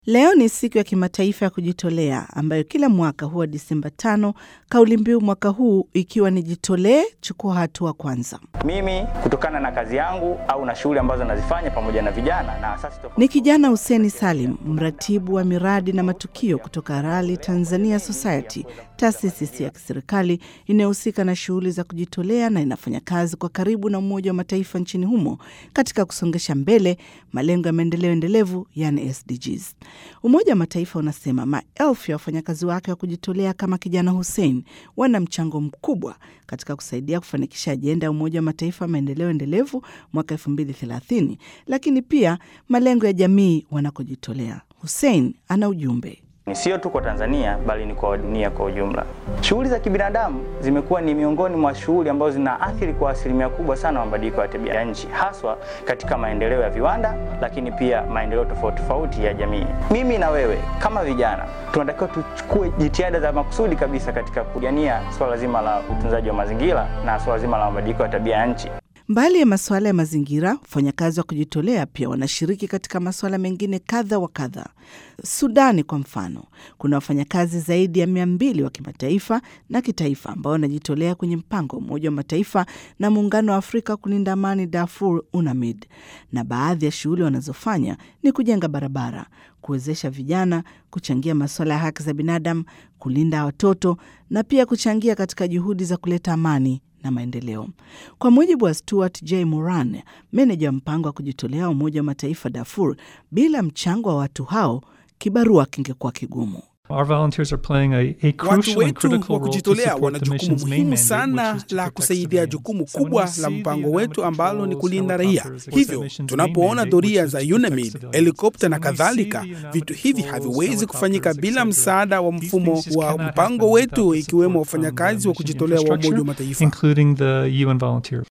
Leo ni siku ya kimataifa ya kujitolea ambayo kila mwaka huwa Disemba tano, kauli mbiu mwaka huu ikiwa ni jitolee, chukua hatua kwanza. Mimi kutokana na kazi yangu au na shughuli ambazo nazifanya pamoja na vijana na asasi tofauti Ni kijana Huseni Salim, mratibu wa miradi na matukio kutoka Rally Tanzania Society, taasisi si ya kiserikali inayohusika na shughuli za kujitolea na inafanya kazi kwa karibu na Umoja wa Mataifa nchini humo katika kusongesha mbele malengo ya maendeleo endelevu, yani SDGs. Umoja wa Mataifa unasema maelfu ya wafanyakazi wake wa kujitolea kama kijana Hussein wana mchango mkubwa katika kusaidia kufanikisha ajenda ya Umoja wa Mataifa ya maendeleo endelevu mwaka 2030, lakini pia malengo ya jamii wanakojitolea. Hussein ana ujumbe. ni sio tu kwa Tanzania bali ni kwa dunia kwa ujumla. Shughuli za kibinadamu zimekuwa ni miongoni mwa shughuli ambazo zinaathiri kwa asilimia kubwa sana mabadiliko ya tabia ya nchi, haswa katika maendeleo ya viwanda, lakini pia maendeleo tofauti tofauti ya jamii. Mimi na wewe kama vijana tunatakiwa tuchukue jitihada za makusudi kabisa katika kupigania swala zima la utunzaji wa mazingira na swala zima la mabadiliko ya tabia ya nchi. Mbali ya masuala ya mazingira, wafanyakazi wa kujitolea pia wanashiriki katika masuala mengine kadha wa kadha. Sudani kwa mfano, kuna wafanyakazi zaidi ya mia mbili wa kimataifa na kitaifa ambao wanajitolea kwenye mpango wa Umoja wa Mataifa na Muungano wa Afrika kulinda amani Darfur, UNAMID, na baadhi ya shughuli wanazofanya ni kujenga barabara, kuwezesha vijana, kuchangia masuala ya haki za binadamu, kulinda watoto na pia kuchangia katika juhudi za kuleta amani na maendeleo. Kwa mujibu wa Stuart J Moran, meneja wa mpango wa kujitolea wa Umoja wa Mataifa Darfur, bila mchango wa watu hao kibarua kingekuwa kigumu. Our volunteers are playing a, a Watu crucial and wetu critical wa role to kujitolea support wana the jukumu mission's main muhimu mandate, sana which is to la protect kusaidia civilians. jukumu So when kubwa we la see the mpango environment wetu ambalo ni controls, kulinda raia. helicopters, of course, the Hivyo mission's tunapoona main mandate, doria which za is to protect UNAMID, civilians. helikopta na So when we kadhalika, see the environment vitu hivi controls, haviwezi kufanyika helicopters, bila etc., msaada wa these mfumo things just wa cannot mpango happen wetu, without the ikiwemo support from the wafanyakazi wa mission kujitolea wa Umoja wa infrastructure, Mataifa. including the UN volunteer